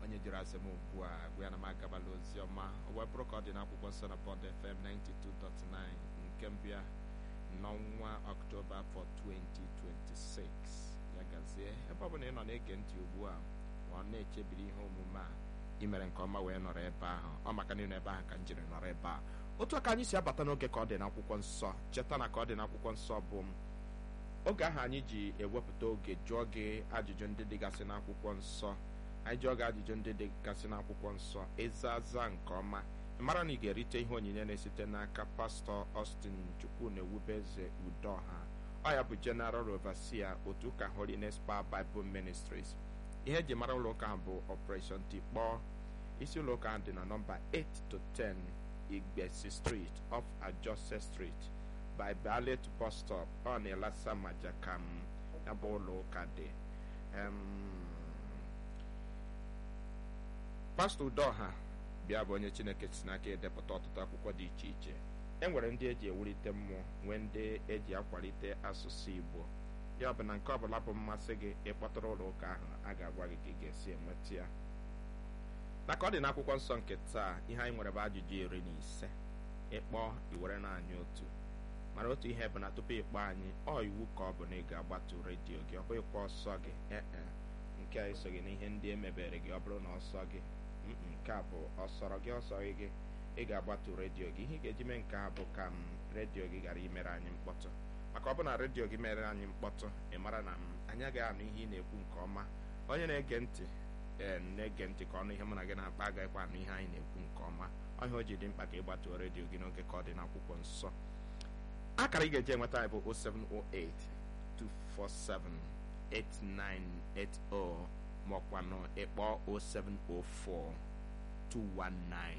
onye jiri asị m ugbu a gwa ya na m agabala ozi ọma o wee bụrụ ka ọ dị n'akwụkwọ nsọ na Bond FM 92.9 nke mbịa n'ọnwa ọktoba afọ 2026 ya gazie ebe ọ bụla ị nọ na-ege ntị ugbu a ọ na-echebiri ihe omume a imere nke ọma wee nọrọ ebe ahụ ọ maka na ị nọ ebe ahụ ka m jiri nọrọ ebe a otu aka anyị si abata n'oge ka ọ dị n'akwụkwọ nsọ cheta na ka ọ dị n'akwụkwọ nsọ bụ oge ahụ anyị ji ewepụta oge jụọ gị ajụjụ ndị dịgasị n'akwụkwọ nsọ anyị jụọ gị ajụjụ ndị dịgasị n'akwụkwọ nsọ ịza aza nke ọma mara na ị ga-erite ihe onyinye na-esite n'aka pastọ Austin Chukwu na ewubeze Udoha ọ ya bụ General Overseer otu ụka Holiness Power Bible Ministries ihe eji mara ụlọ ụka ahụ bụ Operation Tikpọọ isi ụlọ ụka ahụ dị na nọmba 8 to 10 Igbesi Street off Ajose Street by Ballet bus stop ọ na-elasa majakam ya bụ ụlọ ụka dị pastọ Udoha bịa bụ onye Chineke si n'aka edepụta ọtụtụ akwụkwọ dị iche iche e nwere ndị eji ewulite mmụọ nwee ndị eji akwalite asụsụ Igbo ya bụ na nke ọbụla bụ mmasị gị ịkpọtụrụ ụlọ ụka ahụ a ga-agwa gị ka ị ga-esi enweta ya na ka ọ dị n'akwụkwọ nsọ nke taa ihe anyị nwere bụ ajụjụ iri na ise ịkpọ iwere na anyị otu mana otu ihe bụ na tupu ịkpọ anyị ọ iwu ka ọ bụ na ị ga-agbatu redio gị ọ bụ ịkpọ ọsọ gị ee nke a esoghị n'ihe ndị emebere gị ọ bụrụ na ọsọ gị nke a bụ ọsọrọ gị ọsọghị gị ị ga-agbatu redio gị ihe ị ga-eji mee nke a bụ ka m redio gị ghara imere anyị mkpọtụ maka ọ bụ na redio gị mere anyị mkpọtụ ị mara na anyị agaghị anụ ihe ị na-ekwu nke ọma onye na-ege ntị ee na-ege ntị ka ọnụ ihe mụ na gị na-akpa agaghịkwa anụ ihe anyị na-ekwu nke ọma ọhịa o ji dị mkpa ka ị gbatuo redio gị n'oge ka ọ dị n'akwụkwọ nsọ akara ị ga-eji enweta anyị bụ 0708 247 8980 maọkwanụ ịkpọ 0704 219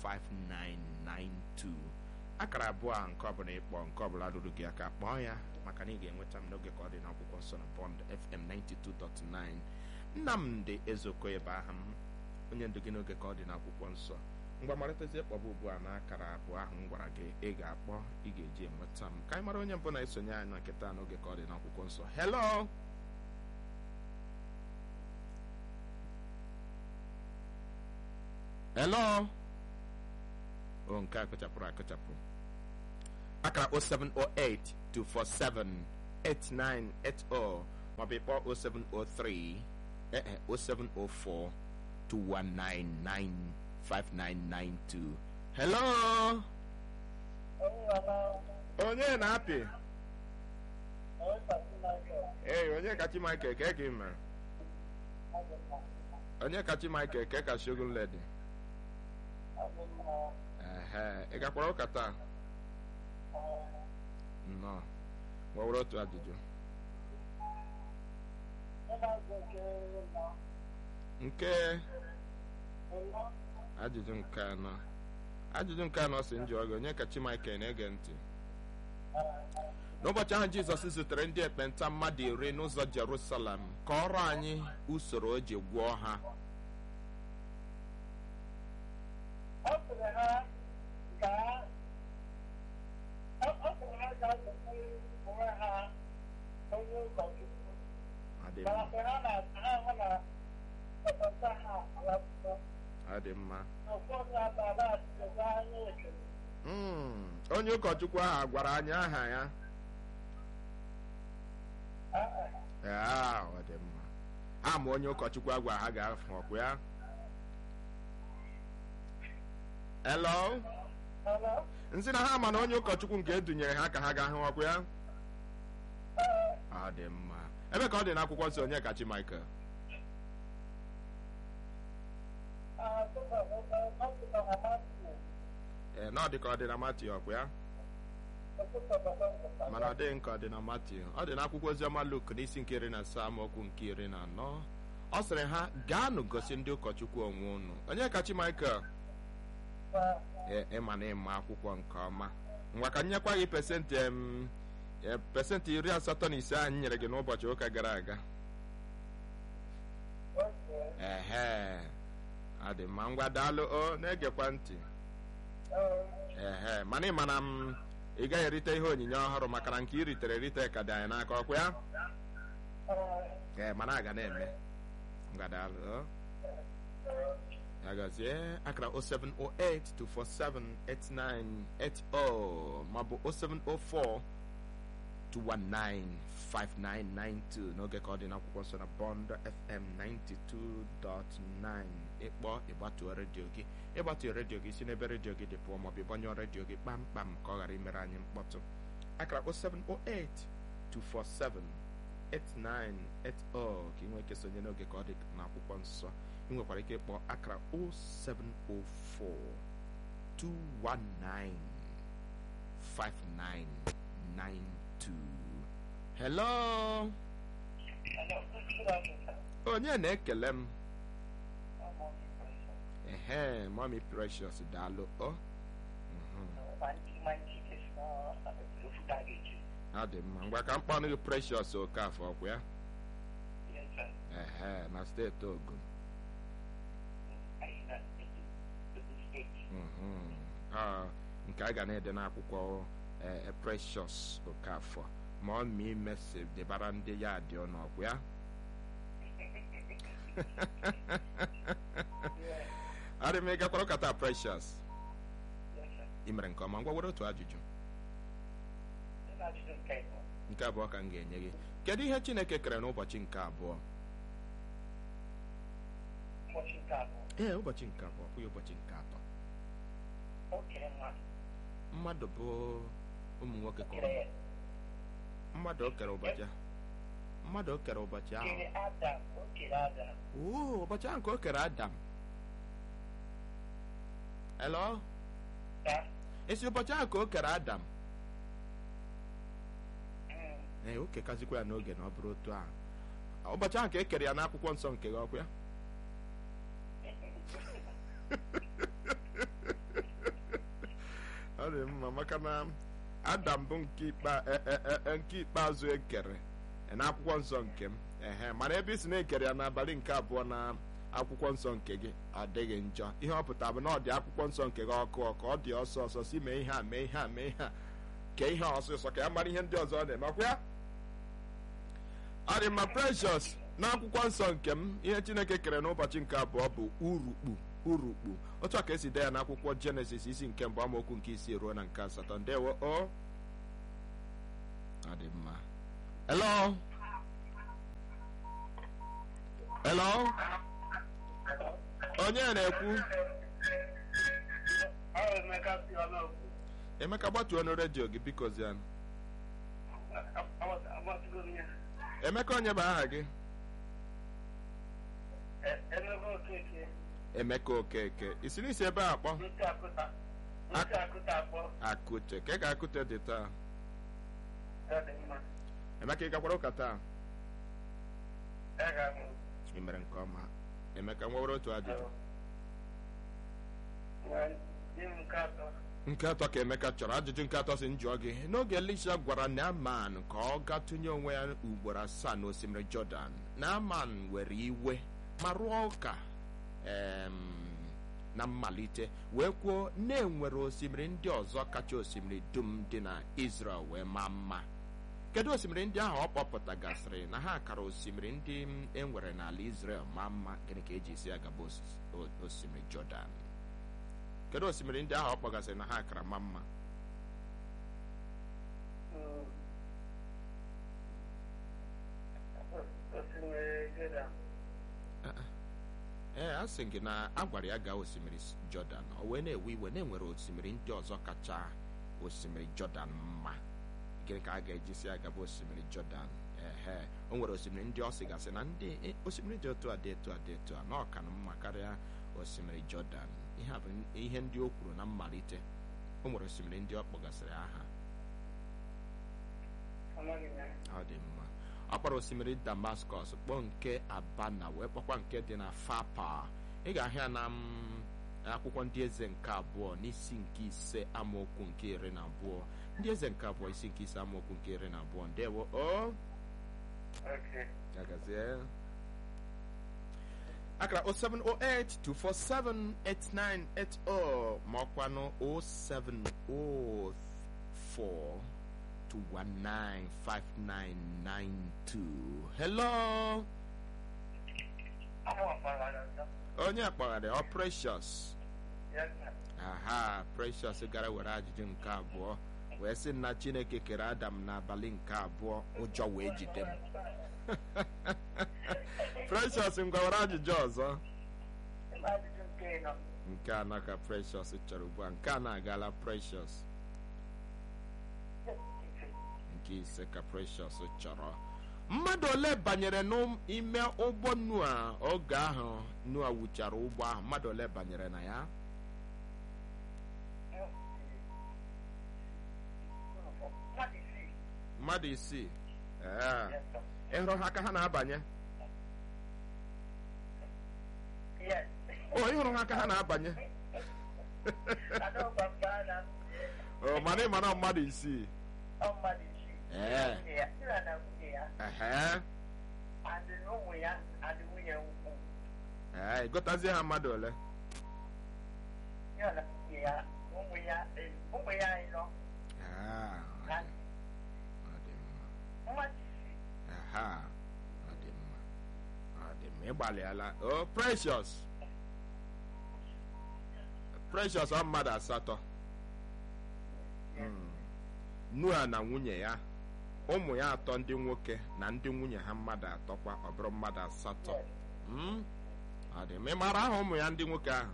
5992 akara abụọ a nke ọbụla ịkpọ nke ọbụla ruru gị aka kpọọ ya maka na ị ga-enweta m n'oge ka ọ dị n'akwụkwọ nsọ na Bond FM 92.9 Nnamdị Ezeokoye bụ aha m onye ndu gị n'oge ka ọ dị n'akwụkwọ nsọ mgbe marịtazie kpọba ugbu a na akara abụọ ahụ m gwara gị ị ga-akpọ ị ga-eji enweta m ka anyị mara onye mbụ na-esonye anyị na nkịta n'oge ka ọ dị n'akwụkwọ nsọ hello hello o nke a kụchapụrụ akụchapụ akara 0708 247 8980 maọbụ ịkpọ 0703 ee 0704 219 5992 hello onye na-apị ee onye kachi Michael ke gị mere onye kachi Michael ke ka shogun lady ehe ị gakwara ụka taa nnọọ nwewere otu ajụjụ nke ajụjụ nke anọ ajụjụ nke anọ si njọ gị onye ka Chimaike na-ege ntị n'ụbọchị ahụ Jizọs zutere ndị ekpenta mmadụ iri n'ụzọ Jerusalem ka ọrụ anyị usoro o ji gwọọ ha ọ dị mma onye ụkọchukwu ahụ gwara anyị aha ya ọ dị mma ama onye ụkọchukwu a gwara ha ga-afụ ọkụ ya hello nsị na ha ma na onye ụkọchukwu nke edunyere ha ka ha ga-ahụ ọkụ ya ọ dị mma ebe ka ọ dị n'akwụkwọ nsọ onye kachi Michael ee na ọ dị ka ọ dị na Matiu ọkwa ya mana ọ dịghị nke ọ dị na Matiu ọ dị n'akwụkwọ oziọma Luk n'isi nke iri na asaa amaokwu nke iri na anọ ọ sịrị ha gaanụ gosi ndị ụkọchukwu onwe unu onye kachi Michael ee ịma na ịma akwụkwọ nke ọma ngwa ka nyekwa gị pesentị pesentị iri asatọ na ise anyị nyere gị n'ụbọchị ụka gara aga ehe adị mma ngwa daalụ o na-egekwa ntị ehe mana ịma na m ị gaghị erite ihe onyinye ọhụrụ maka na nke i ritere erite ka dị anyị n'aka ọkwa ya ee mana a ga na-eme ngwa daalụ o ya gazie akara 07082478980 maọbụ 0704 2195992 n'oge ka ọ dị n'akwụkwọ nsọ na bond fm 92.9 ịkpọ ịgbatuo redio gị ịgbatuo redio gị si n'ebe redio gị dị pụọ maọbụ ịgbanyụọ redio gị kpamkpam ka ọ ghara imere anyị mkpọtụ akara 0708 247 8980 ka ị nwee ike sonye n'oge ka ọ dị n'akwụkwọ nsọ ị nwekwara ike ịkpọ akara 0704 219 5992 hello onye na-ekele m ehe mami precious daalụ o ọ dị mma ngwa ka m kpọnụ gị precious okafọ ọkwa ya ehe na steeti ogun nke a ga na-ede n'akwụkwọ precious okafọ ma ọ ma imesi debara ndị ya dị ọnụ ọkwa ya adị m ịgakwara ụkata precious ị mere nke ọma ngwa were otu ajụjụ nke abụọ ka m ga-enye gị kedu ihe chineke kere n'ụbọchị nke abụọ ee ụbọchị nke abụọ kwụghị ụbọchị nke atọ mmadụ bụ ụmụ nwoke ka mmadụ o kere ụbọchị mmadụ o kere ụbọchị ahụ oo ụbọchị ahụ ka o kere adam elo esi ụbọchị ahụ ka o kere adam ee o kekazikwa ya n'oge na ọ bụrụ otu ahụ ụbọchị ahụ ka e kere ya n'akwụkwọ nsọ nke gị ọkwa ya ọ dị mma maka na adam bụ nke ikpeazụ ekere n'akwụkwọ nsọ nke m ehe mana ebe isi na-ekere ya n'abalị nke abụọ na akwụkwọ nsọ nke gị adịghị njọ ihe ọ pụtara bụ na ọ dị akwụkwọ nsọ nke gị ọkụ ọkụ ọ dị ọsọ ọsọ si mee ihe a mee ihe a mee ihe a kee ihe ọsịsọ ka ya mara ihe ndị ọzọ ọ na-eme ọkwa ya ọ dị mma precious n'akwụkwọ nsọ nke m ihe chineke kere n'ụbọchị nke abụọ bụ urukpu urukpu otu a ka esi dee ya n'akwụkwọ jenesis isi nke mbụ amaokwu nke isii ruo na nke asatọ ndewo o ọ dị mma hello hello onye na-ekwu emeka gbatuo ọnụ redio gị biko zianụ emeka onye bụ aha gị emeka okeke isiri isi ebe a kpọ akụche ke ka akụte dị taa emeka ị gakwara ụka taa ị mere nke ọma emeka nwewere otu ajụjụ nke atọ ka emeka chọrọ ajụjụ nke atọ si njụọ gị n'oge elisha gwara naaman ka ọ gaa tụnye onwe ya ugboro asaa n'osimiri jọdan naaman were iwe ma rụọ ụka na mmalite wee kwuo na-enwere osimiri ndị ọzọ kacha osimiri dum dị na israel wee maa mma kedu osimiri ndị ahụ ọ kpọpụtagasịrị na ha kara osimiri ndị enwere n'ala israel maa mma gịnị ka eji isi agaba osimiri jọdan kedu osimiri ndị ahụ ọ kpọgasịrị na ha kara ma mma ee a sị gị na a gwara ya gaa osimiri jọdan o wee na-ewe iwe na-enwere osimiri ndị ọzọ kacha osimiri jọdan mma gịnị ka a ga-eji si agaba osimiri jọdan ehe o nwere osimiri ndị ọ sịgasị na ndị osimiri dị otu a dị etu a dị etu a na ọka na mma karịa osimiri jọdan ihe a bụ ihe ndị o kwuru na mmalite o nwere osimiri ndị ọ kpọgasịrị aha ọ dị mma ọ kpọrọ osimiri damaskọs kpọọ nke abana wee kpọkwa nke dị na fapa ị ga-ahụ ya na akwụkwọ ndị eze nke abụọ n'isi nke ise amaokwu nke iri na abụọ ndị eze nke abụọ isi nke ise amaokwu nke iri na abụọ ndewo o agazie akara 07082478980 ma ọkwanụ 0704 2195992 hello onye kpọgharị ọ precious Yes, sir. aha precious gara were ajụjụ nke abụọ wee sị na chineke kere adam n'abalị nke abụọ ụjọ wee jide m precious ngwa were ajụjụ ọzọ Ịma ajụjụ nke ịnọ. nke anọ ka precious chọrọ ugbu a nke a na-agala precious nke ise ka precious chọrọ mmadụ ole banyere n'ime ụgbọ nua oge ahụ nua wuchara ụgbọ ahụ mmadụ ole banyere na ya Mmadụ isii. mmadụ isii ee Yes, sir. ị hụrụ ha aka ha na-abanye Yes. o ị hụrụ ha aka ha na-abanye Adọgba mba na o mana ị mara mmadụ isii ọ mmadụ isii. Ee. Nwunye ya, nna na nwunye ya, ehe adị na ụmụ ya, adị nwunye ukwu. ee ịgụtazie ha mmadụ ole Ya na nwunye ya, ụmụ ya, eh, ụmụ ya ịnọ. Ah, ọ dị- ọ dị mma Mmadụ isii. aha ọ dị mma ọ dị mma ịgbalịala o precious precious ọ mmadụ asatọ Mm. nua na nwunye ya ụmụ ya atọ ndị nwoke na ndị nwunye ha mmadụ atọ kwa ọ bụrụ mmadụ asatọ Yes. Mm? ọ dị mma ị mara aha ụmụ ya ndị nwoke ahụ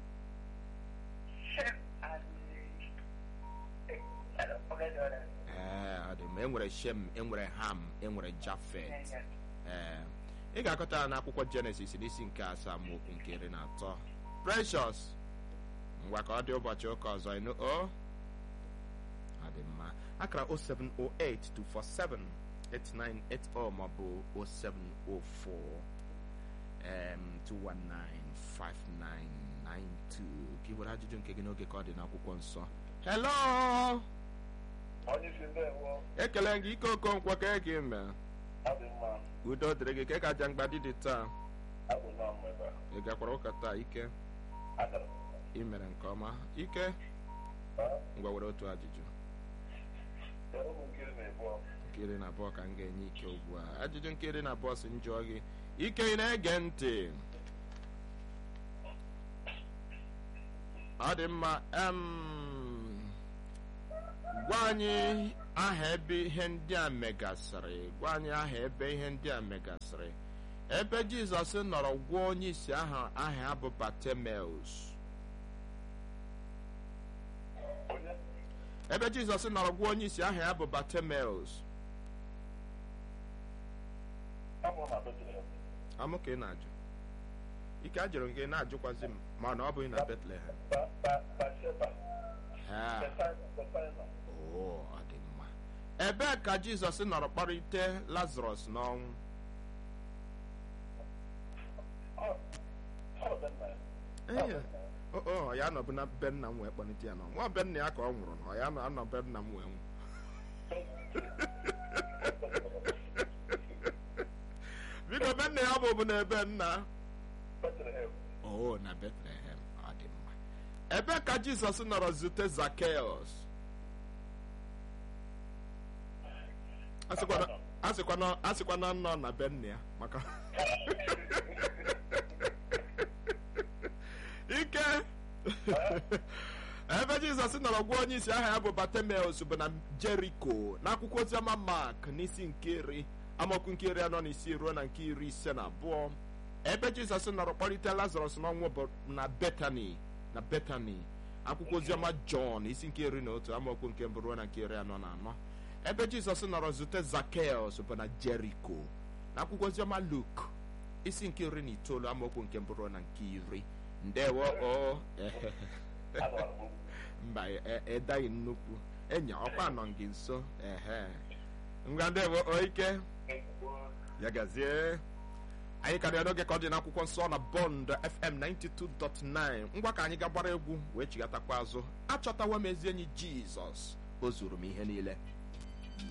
Shem and eh, I don't forget the other. ee ọ dị mma enwere shem enwere ham enwere jafet Yes, yes. ee ị ga-akọta ya n'akwụkwọ jenesis n'isi nke asaa amaokwu nke iri na atọ precious ngwa ka ọ dị ụbọchị ụka ọzọ ịnụ o ọ dị mma akara 07082478980 maọbụ 0704 em, 2195992 ka ị were ajụjụ nke gị n'oge ka ọ dị n'akwụkwọ nsọ hello Onye isi ndewo, ekele gị ike okonkwo ka ị gị mee adị mma, udo dịrị gị ka ị ka aja mgbadi dị taa abụ na mmebe. ị gakwara ụka taa ike Agara m. ị mere nke ọma ike ngwa were otu ajụjụ Kedu ụmụ nkiri na-ebu nke iri na abụọ ka m ga-enye ike ugbu a ajụjụ nke iri na abụọ si m jụọ gị ike ị na-ege ntị ọ dị mma em, gwa anyị aha ebe ihe ndị a megasịrị gwa anyị aha ebe ihe ndị a megasịrị ebe jizọs nọrọ gwuo onye isi ahụ aha ya bụ batemeus Onye? ebe jizọs nọrọ gwuo onye isi aha ya bụ batemeus Abụ na Bethlehem. amụ ka ị na-ajụ ike a jụrụ gị na-ajụkwazi m mana ọ bụghị na betlehem Ba ba Basheba. Ha, Bethsaida. Bethsaida. oo, ọ dị mma ebee ka jizọs nọrọ kpọrịte lazarus n'ọnwụ Ọ ọ dị mma. Ee, o o, ya nọbụ na be nna m wee kpọlite ya n'ọnwụ ọ be nna ya ka ọ nwụrụ na ọ ya nọ anọ be nna m wee nwụ biko be nna ya bụ bụ na ebe nna Bethlehem. oo na betlehem ọ dị mma ebee ka jizọs nọrọ zute zakeos asịkwana asịkwana asịkwana nọ na be nna ya maka ike ebe jizọs nọrọ gwa onye isi aha ya bụ batemeus bụ na jeriko n'akwụkwọ oziọma mak n'isi nke iri amaokwu nke iri anọ na isii ruo na nke iri ise na abụọ ebe jizọs nọrọ kpọrịta lazarus n'ọnwụ bụ na betani na betani akwụkwọ oziọma jọn isi nke iri na otu amaokwu nke mbụ ruo na nke iri anọ na anọ ebe jizọs nọrọ zute zakeus bụ na jeriko na akwụkwọ oziọma luk isi nke iri na itoolu amaokwu nke mbụ ruo na nke iri ndewo o Agara m. mba e- edaghị nnukwu enya ọkwa nọ gị nso ehe ngwa ndewo o ike ya gazie anyị karịa n'oge ka ọ dị n'akwụkwọ nsọ na bọnd fm 92.9 ngwa ka anyị ga gbara egwu wee chigatakwa azụ achọtawa m ezi enyi jizọs o zuru m ihe niile